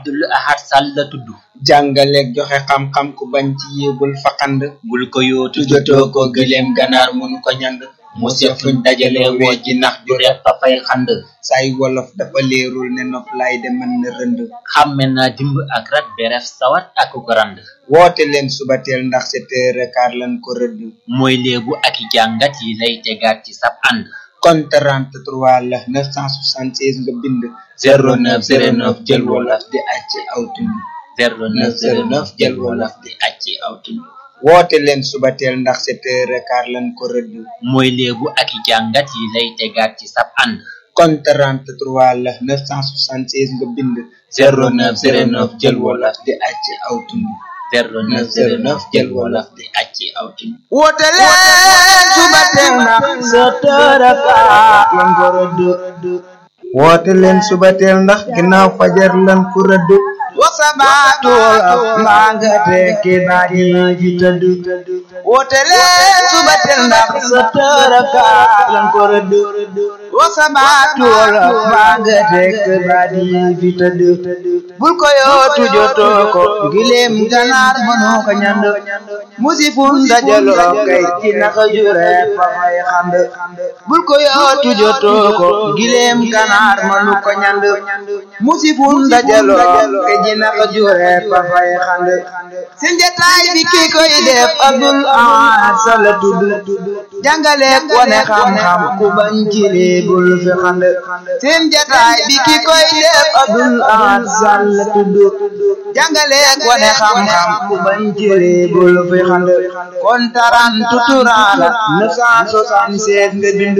Abdul Ahad Sall la tudd jàngaleeg joxe xam-xam ku bañ ci yéegul faqand bul ko yootu tujotoo ko gëléem ganaar mënu ko ñand mu seet fuñ dajale woo ji nax ju reef fa fay xand say wolof dafa leerul ne nof lay de mën na rënd xàmme naa dimb ak rat beref sawat ak ko rand woote leen subateel ndax sept heures et quart lan ko rëdd mooy léebu ak i jàngat yi lay tegaat ci sab ànd kon 33 la 976 nga bind 0909 jël wolof di acc aw tund 0909 jël wolof di acci aw tund woote leen subateel ndax sept heures et quart lan ko rëdd mooy léebu ak i jàngat yi lay tegaat ci sab ànd kon 33 la 976 nga bind 0909 jël wolof di acc aw tund 0909 jël wolof di acci aw tund woote leen subateel ndax sept heures et quart lan ko rëdd woote leen subateel ndax ginnaaw fajar lan ko rëdd wasabaatul maa nga tekki baaji ji tëdd woote leen subateel ndax sept heures et quart lan ko rëdd wasabaatul maa nga tekki baaji ji tëdd bul ko yootu jotoo ko gileem ganaar mënoo ko ñand musifun dajaloo kay ci naka jure fa fay xand bul ko yootu jotoo ko gileem ganaar mënu ko ñand musifun dajaloo kay ci naka jure fa fay xand seen jataay bi ki koy def Abdul Ahad Sall tudd jàngaleek wane xam-xam ku bañ ci bul fi xand seen jataay bi ki koy def Abdul Ahad Sall tudd jàngaleek wane xam-xam ku bañ ci bul fi xand kon taran tuturaala 976 nga bind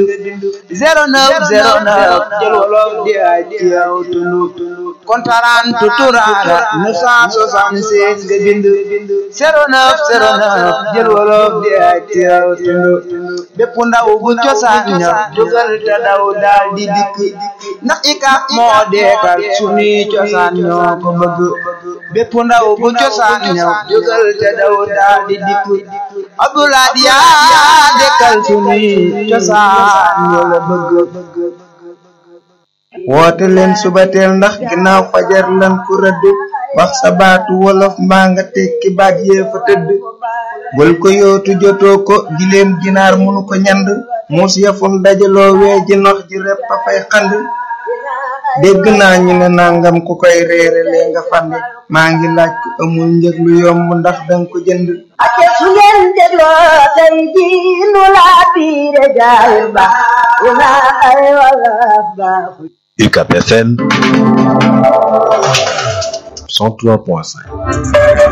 0909 jël wolof di ay ci yow tund kon taran tuturaala 976 nga bind 0909 jël wolof di ay ci yow tund bépp ndaw bu cosaan ña jógal te daw daal di dikk ndax ika moo deekal sunuy cosaan ñoo ko bëgg bépp ndaw bu cosaan ña jógal te daw daal di dikk Abdoulaye yaa dekkal sunuy cosaan ñoo la bëgg woote leen subateel ndax ginnaaw fajar lan ku rëdd wax sa baatu wolof mbaa nga tekki baat yee fa tëdd bul ko yootu jotoo ko gileem ginaar munu ko ñand muus yafun dajaloo wee ji nox ji repp a fay xand dégg naa ñu ne nangam ku koy reere lee nga fande maa ngi laaj ko amul njëg lu yomb ndax danga ko jënd ake su ngeen dégloo tey ji nu laa biire jaay ba una ay wala baaxu UCAP FM 103.5